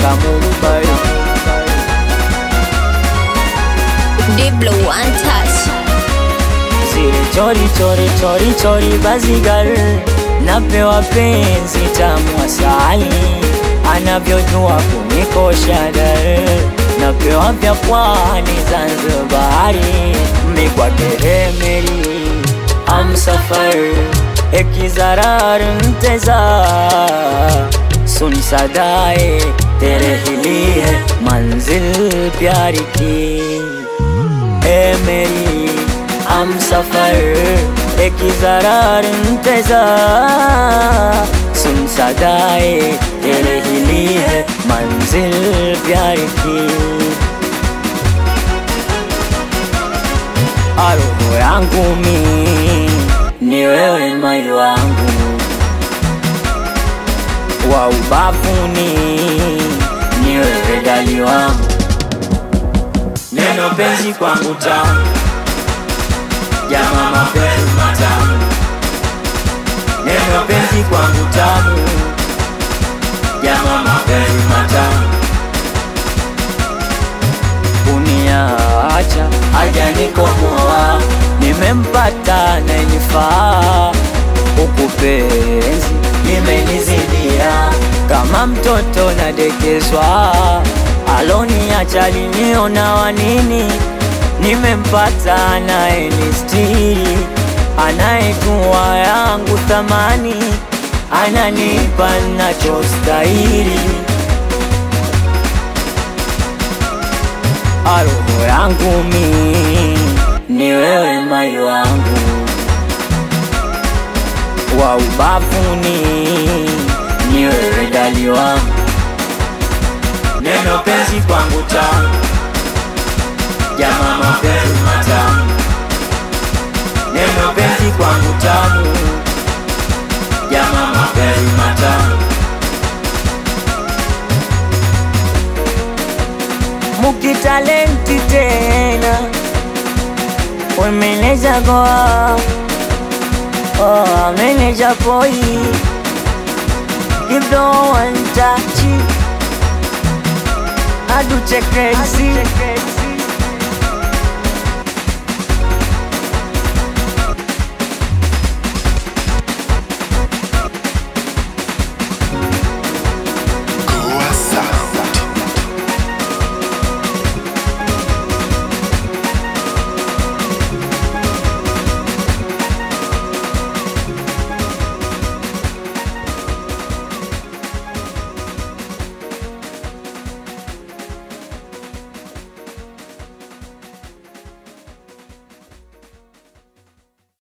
Mumbai Diblo one touch. zile chori chori chori chori bazigal napewa penzi tamu asali anavyojua kunikosha dar napewa vya pwani Zanzibari mikwakeremeli amsafar ekizarar mteza सुन सदाए तेरे ही लिए मंजिल प्यार की ए मेरी हम सफर एक जरार इंतजार सुन सदाए तेरे ही लिए मंजिल प्यार की Roho yangu mi ni wewe mai wangu wa ubavuni ni wewe dali wangu neno penzi kwangu tamu jama mapenzi matamu neno penzi kwangu tamu jama mapenzi matamu uniacha hajanikomoa nimempata nayenifaa huku penzi limenizidia kama mtoto nadekezwa aloniacha liniona wanini nimempata anayenistiri anayejua yangu thamani ananipa nachostahili roho yangu mi ni wewe mai wangu wa ubavuni ni wewe dali wangu neno penzi kwangu tamu jama mapenzi matamu neno penzi kwangu tamu jama mapenzi matamu mukitalenti tena we meneja goa oh, meneja poi give no one touch I do check crazy